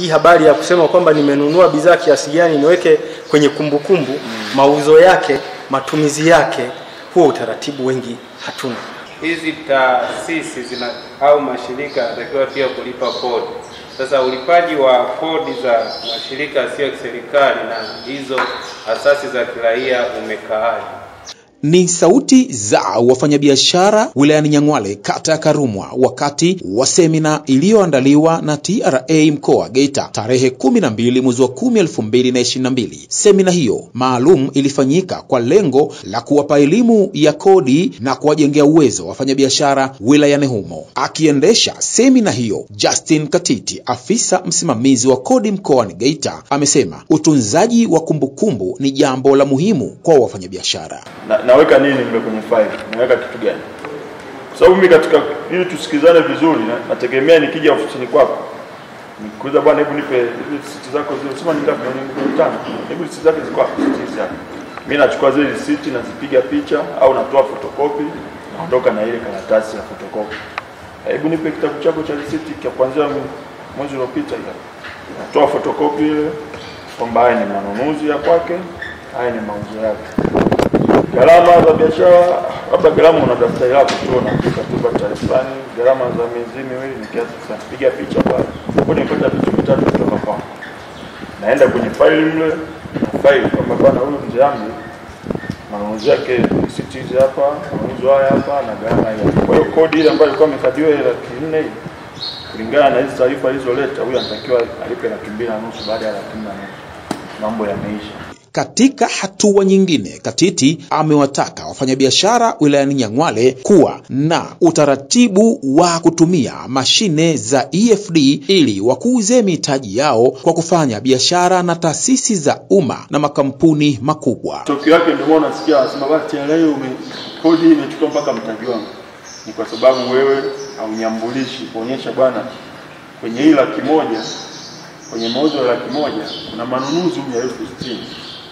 hii habari ya kusema kwamba nimenunua bidhaa kiasi gani niweke kwenye kumbukumbu mauzo yake, matumizi yake, huo utaratibu wengi hatuna. hizi taasisi zina au mashirika yanatakiwa pia kulipa kodi. Sasa ulipaji wa kodi za mashirika yasiyo ya kiserikali na hizo asasi za kiraia umekaaje? Ni sauti za wafanyabiashara wilayani Nyang'hwale, kata ya Karumwa, wakati wa semina iliyoandaliwa na TRA mkoa wa Geita tarehe 12 mwezi wa 10 2022. Semina hiyo maalum ilifanyika kwa lengo la kuwapa elimu ya kodi na kuwajengea uwezo wafanyabiashara wilayani humo. Akiendesha semina hiyo, Justin Katiti, afisa msimamizi wa kodi mkoani Geita, amesema utunzaji wa kumbukumbu ni jambo la muhimu kwa wafanyabiashara. na, naweka nini mle kwenye file, naweka kitu gani? Kwa sababu mimi katika, ili tusikizane vizuri, na, nategemea nikija ofisini kwako nikuuliza, bwana, hebu nipe hizi risiti zako zile, sema ni ngapi? Ni milioni tano. Hebu risiti zake ziko wapi? Risiti hizi hapa. Mimi nachukua zile risiti nazipiga picha au natoa fotokopi, naondoka na ile karatasi ya fotokopi. Hebu nipe kitabu chako cha risiti cha kuanzia mwezi uliopita ile. Natoa fotokopi ile kwamba haya ni manunuzi ya kwake, haya ni mauzo yake gharama za biashara, labda gharama una daftari lako tu unaandika tu daftari fulani, gharama za miezi miwili ni kiasi fulani, piga picha pale. Hapo nimepata vitu vitatu kutoka kwako, naenda kwenye faili mle na faili kwamba bwana, huyu mzee wangu manunuzi yake risiti hizi hapa, manunuzi haya hapa na gharama hii hapa. Kwa hiyo kodi ile ambayo ilikuwa imekadiriwa ile laki nne ile, kulingana na hizi taarifa alizoleta, huyu anatakiwa alipe laki mbili na nusu baada ya laki nne na nusu. Mambo yameisha. Katika hatua nyingine, Katiti amewataka wafanyabiashara wilayani Nyang'hwale kuwa na utaratibu wa kutumia mashine za EFD ili wakuze mitaji yao kwa kufanya biashara na taasisi za umma na makampuni makubwa. Tokio yake ndio maana nasikia wanasema basi TRA ume kodi hii imechukua mpaka mtaji wangu. Ni kwa sababu wewe haunyambulishi kuonyesha bwana, kwenye hii laki moja kwenye mauzo ya laki moja kuna manunuzi humu ya elfu sitini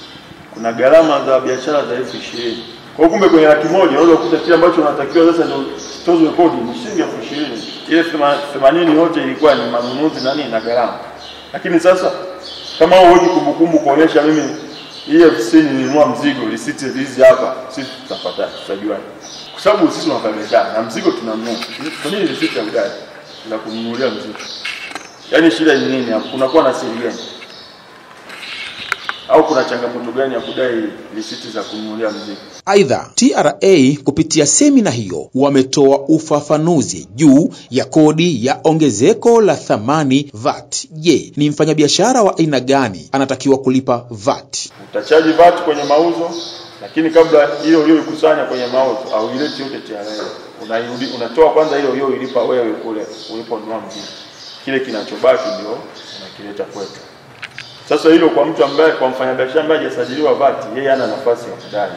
kuna gharama za biashara za elfu ishirini kwa hiyo kumbe kwenye laki moja unaweza kukuta kile ambacho unatakiwa sasa ndio tozwe kodi ni shilingi elfu ishirini ile thema- themanini yote ilikuwa ni manunuzi na nini na gharama lakini sasa kama wewe huwezi kumbukumbu kuonyesha mimi hii elfu sitini nilinunua mzigo risiti hizi hapa sisi tutapata tutajuaje kwa sababu sisi tunafanya biashara na mzigo tunanunua kwa nini risiti ya gari za kununulia mzigo yaani shida ni nini hapo kunakuwa na siri gani au kuna changamoto gani ya kudai risiti za kununulia mzigo Aidha, TRA kupitia semina hiyo wametoa ufafanuzi juu ya kodi ya ongezeko la thamani VAT. Je, ni mfanyabiashara wa aina gani anatakiwa kulipa VAT? utachaji VAT kwenye mauzo, lakini kabla hiyo hiyo ikusanya kwenye mauzo au ileti yote TRA, unairudi unatoa kwanza hiyo hiyo ilipa wewe kule uliponunua mzigo, kile kinachobaki ndio unakileta kwetu. Sasa hilo kwa mtu ambaye, kwa mfanyabiashara ambaye hajasajiliwa VAT, yeye hana nafasi ya kudai,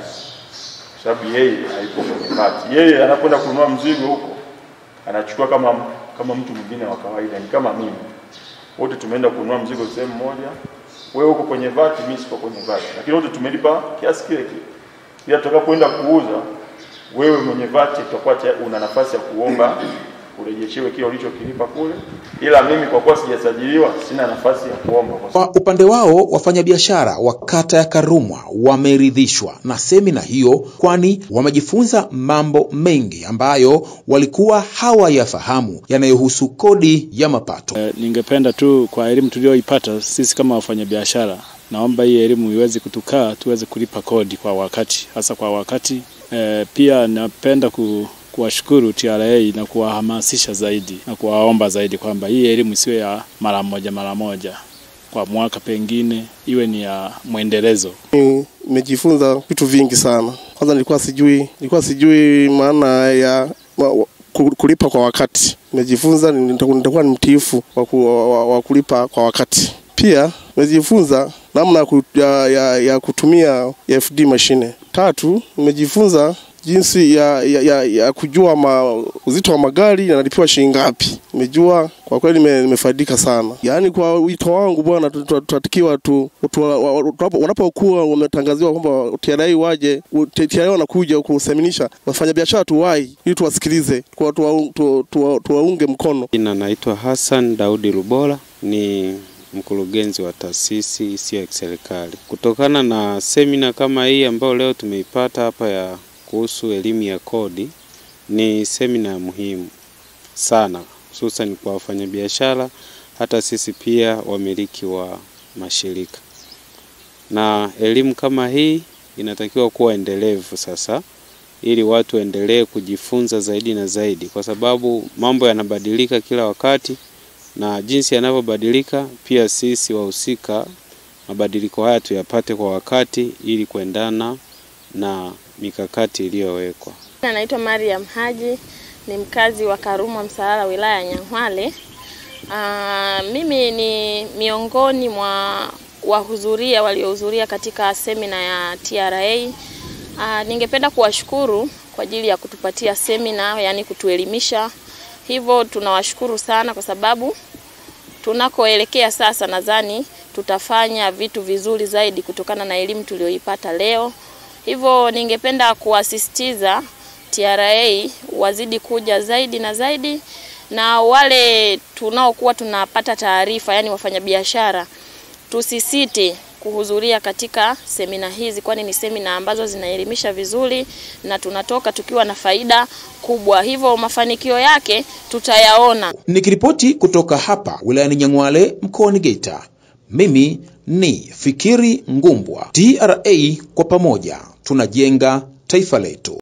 kwa sababu yeye haipo kwenye VAT. Yeye anapoenda kununua mzigo huko anachukua kama kama mtu mwingine wa kawaida, ni kama mimi. Wote tumeenda kununua mzigo sehemu moja, wewe uko kwenye VAT, mimi siko kwenye VAT, lakini wote tumelipa kiasi kile kile. Ila tutakapoenda kuuza, wewe mwenye VAT utakuwa tayari una nafasi ya kuomba urejeshewe kile ulichokilipa kule, ila mimi kwa kuwa sijasajiliwa sina nafasi ya kuomba kwa Kwa upande wao, wafanyabiashara wa kata ya Karumwa wameridhishwa na semina hiyo, kwani wamejifunza mambo mengi ambayo walikuwa hawayafahamu yanayohusu kodi ya mapato. Eh, Ningependa tu kwa elimu tuliyoipata sisi kama wafanyabiashara, naomba hii elimu iweze kutukaa tuweze kulipa kodi kwa wakati, hasa kwa wakati. E, pia napenda ku, kuwashukuru TRA na kuwahamasisha zaidi na kuwaomba zaidi kwamba hii elimu isiwe ya mara moja mara moja kwa mwaka, pengine iwe ni ya mwendelezo. Nimejifunza vitu vingi sana. Kwanza nilikuwa sijui, nilikuwa sijui maana ya wa- ku- kulipa kwa wakati. Nimejifunza nitakuwa nitakuwa ni mtiifu wa, ku, wa, wa kulipa kwa wakati. Pia nimejifunza namna ya, ku- ya, ya, ya kutumia FD mashine. Tatu, nimejifunza jinsi ya, ya, ya, ya kujua ma, uzito wa magari yanalipiwa shilingi ngapi. Nimejua kwa kweli nime- nimefaidika sana. Yaani kwa wito wangu bwana, tu- tu- tunatakiwa tu, tu, wa- wa- tunapo- wanapokuwa wametangaziwa kwamba TRA waje, u- T- TRA wanakuja kuseminisha wafanyabiashara tuwai ili tuwasikilize, tuwa- tuwa- tu- tuwa- tuwaunge mkono. Jina naitwa Hassan Daudi Lubola, ni mkurugenzi wa taasisi isiyo ya kiserikali. Kutokana na semina kama hii ambayo leo tumeipata hapa ya kuhusu elimu ya kodi, ni semina ya muhimu sana, hususan kwa wafanyabiashara, hata sisi pia wamiliki wa mashirika. Na elimu kama hii inatakiwa kuwa endelevu sasa, ili watu waendelee kujifunza zaidi na zaidi, kwa sababu mambo yanabadilika kila wakati na jinsi yanavyobadilika pia sisi wahusika mabadiliko haya tuyapate kwa wakati ili kuendana na mikakati iliyowekwa. Naitwa Mariam Haji, ni mkazi wa Karumwa Msalala, wilaya ya Nyang'hwale. Aa, mimi ni miongoni mwa wahudhuria waliohudhuria katika semina ya TRA. Aa, ningependa kuwashukuru kwa ajili ya kutupatia semina, yani kutuelimisha. Hivyo tunawashukuru sana kwa sababu tunakoelekea sasa, nadhani tutafanya vitu vizuri zaidi kutokana na elimu tuliyoipata leo. Hivyo ningependa kuwasisitiza TRA wazidi kuja zaidi na zaidi, na wale tunaokuwa tunapata taarifa, yani wafanyabiashara, tusisite kuhudhuria katika semina hizi, kwani ni semina ambazo zinaelimisha vizuri na tunatoka tukiwa na faida kubwa, hivyo mafanikio yake tutayaona. Nikiripoti kutoka hapa wilayani Nyang'hwale mkoani Geita, mimi ni Fikiri Ngumbwa. TRA, kwa pamoja tunajenga taifa letu.